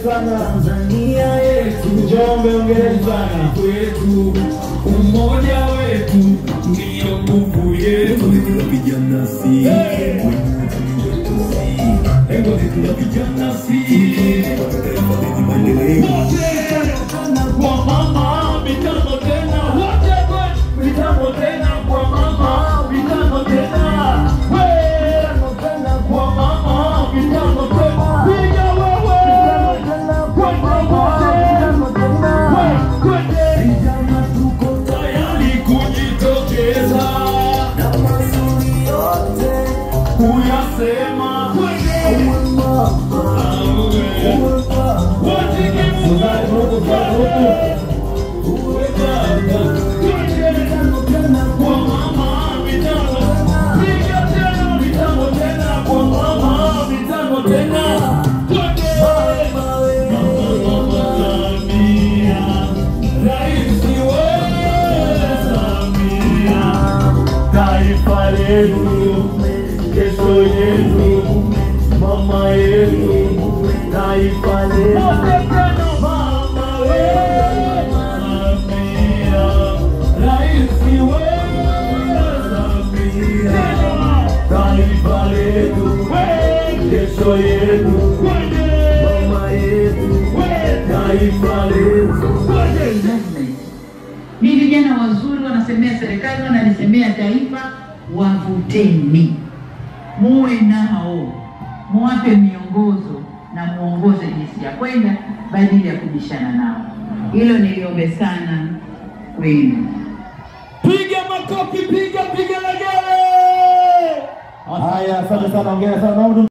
sana. Tanzania yetu Njombe, ongereni sana. kwetu, umoja wetu ndiyo nguvu yetu. Vijana si lengo letu la vijana si kwa mama mitano tena, wote kwe mitano tena kwa mama mitano tena, we kwa mama mitano tena, piga wewe kwenda wote kwende vijana, tuko tayari kujitokeza na mazuri yote kuyasema kwende Taifa letu, kesho yetu, mama yetu, taifa letu. Mama wewe, Samia, raisi wewe, Samia, taifa letu, kesho yetu, mama yetu, taifa letu. Ni vijana wazuri, wanasemea serikali, wanalisemea taifa. Wavuteni, muwe nao, muwape miongozo na muongoze jinsi ya kwenda badili ya kubishana nao. Hilo niliombe sana kwenu. Piga makofi, piga piga legele. Haya, asante sana, ongera sana. Naomba